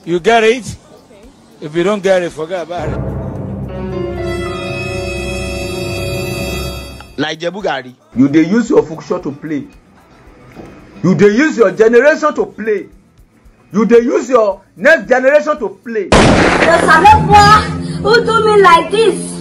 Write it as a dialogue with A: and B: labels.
A: You get it? If you don't get it, forget about it.
B: like Jebu Gari.
C: you dey use your function to play you dey use your generation to play you dey use your next generation to play
D: The Saleh boy who do me like this.